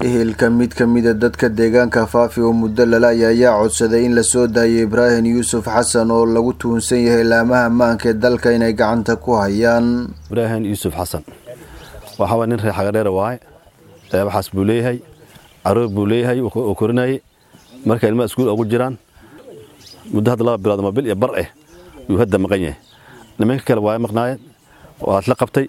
ehelka mid ka mida dadka deegaanka faafi oo muddo lalaya ayaa codsaday in lasoo daayo ibraahim yuusuf xasan oo lagu tuhunsan yahay laamaha maanka ee dalka inay gacanta ku hayaan ibraahim yuusuf xasan waxaa nin reer xagadheera waaye waxaas buu leeyahay caruur buu leeyahay oo korinayay marka ilmaha iskuul ugu jiraan muddo hadda laba bilood ama bil iyo bar eh yuu hadda maqan yahay nimanka kale waa maqnaayeen waad la qabtay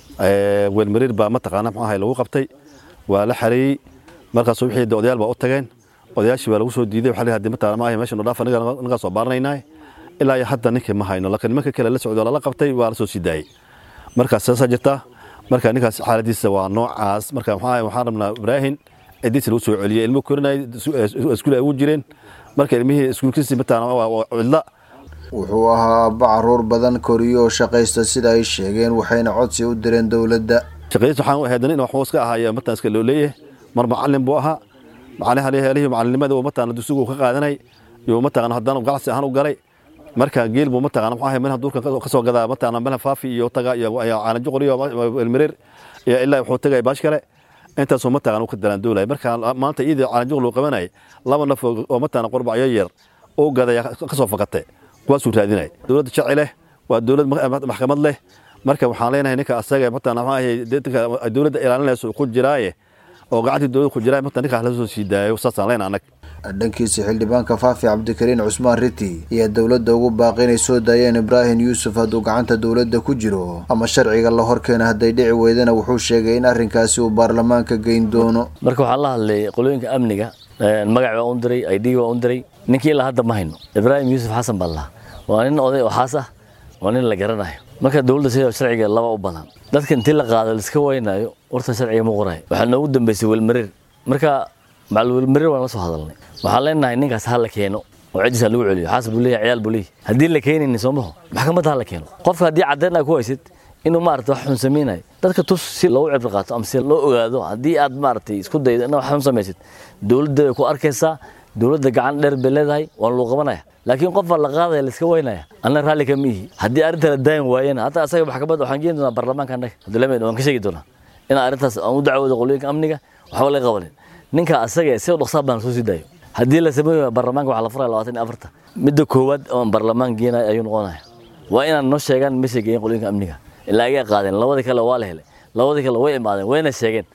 weelmariir baa mataqaana muxuu ahay lagu qabtay waa la xareeyey markaas wixii de odayaal baa u tageen odayaashii baa lagu soo diiday waxaa leeyahay mataqaana ma ahay meesha noo dhaaf anagaa soo baaranaynaa ilaa iyo hadda ninkii ma hayno laakiin nimanka kale la socdo lala qabtay waa la soo sii daayey markaas saasaa jirtaa marka ninkaas xaaladiisa waa noocaas marka maxaa ahay waxaan rabnaa ibraahim cidiisa lagu soo celiyey ilmo korinay iskuul ay ugu jireen marka ilmihii iskuulkiisii mataqaana waa cidla wuxuu ahaa aabba caruur badan koriyo oo shaqaysta sida ay sheegeen waxayna codsi u direen dowladda shaqadiis waxaan u ahayd nin waxbuu iska ahaaye mataan iska loo leeyahay mar macallin buu ahaa macalihalihii macallinimada uu mataqaana dugsigu ka qaadanay iyo mataqaana haddana ganacsi ahaan u galay marka geel buu mataqaana muxuu ahay meel duurka ka soo gadaa mataqaana meel faafi iyo taga iyo caanajo qoriyo elmereer iyo ilaa wuxuu tagay baash kale intaasoo mataqaana u ka dalaan doolay marka maanta iyadii caanajo loo qabanayay laba naf oo mataqaana qurbacyo yar oo gadaya ka soo fakatay kuwaasuu raadinay dowladda sharci leh waa dowlad maxkamad leh marka waxaan leenahay ninka asaga mataqaana maxaa ahay dowladda ilaalinayso ku jiraaye oo gacantii dowladda ku jiraaye mataqaana ninkaas la soo sii daayo saasaan leenahay annaga dhankiisa xildhibaanka faafi cabdikariin cusmaan riti ayaa dowladda ugu baaqi inay soo daayeen ibraahim yuusuf hadduu gacanta dowladda ku jiro ama sharciga la horkeena hadday dhici weydana wuxuu sheegay in arrinkaasi uu baarlamaanka geyn doono marka waxaan la hadlay qolooyinka amniga magac baa un diray id baa un diray ninkii ilaa hadda ma hayno ibraahim yuusuf xasan baa lahaa waa nin oday oo xaas ah waa nin la garanayo marka dowladda sida sharciga laba u badan dadka intii la qaado laiska waynayo warta sharciga ma qorayo waxaa noogu dambeysay welmareer marka macal welmareer waan la soo hadalnay waxaan leenahay ninkaas ha la keeno oo ciddiisa lagu celiyo xaas buu leeyahay ciyaal buu leeyahay haddii la keenayni soo maho maxkamadda ha la keeno qofka haddii caddeyn ay ku haysid inuu maarata wax xun samaynayo dadka tus si loogu cibri qaato ama si loo ogaado haddii aad maaragtay isku daydo inaad wax xun samaysid dowladda way ku arkaysaa dowladda gacan dheer bay leedahay waan luu qabanaya laakiin qofbaa la qaadaya laiska waynaya anna raalli kama ihi haddii arrinta la daayin waayena hadda asaga maxkamadda waxaan geeni doonaa baarlamaanka annaga abdulamed waan ka sheegi doonaa in arrintaas aan u dacwoodo qolooyinka amniga waxba laga qabanin ninka asaga si dhaqsaa baan soo sii daayo haddii la sameeyo baarlamaanka waxaa la furaya labaatan iyo afarta midda koowaad oon baarlamaan geenaya ayuu noqonaya waa inaan noo sheegaan meeshay geeyeen qolooyinka amniga ilaa agaa qaadeen labadii kale waa la helay labadii kale way imaadeen wayna sheegeen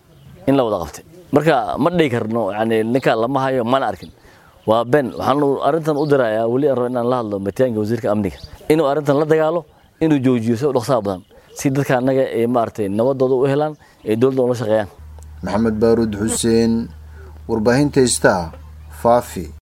in la wada qabtay marka ma dhihi karno yani ninka lama hayo mana arkin waa ben waxaan arrintan u dirayaa weli rabo inaan la hadlo mataanka wasiirka amniga inuu arrintan la dagaalo inuu joojiyo si dhaqsaha badan si dadka annaga ee maaragtay nabadooda u helaan ee dowladda ula shaqeeyaan maxamed baaruud xuseen warbaahinta star faafi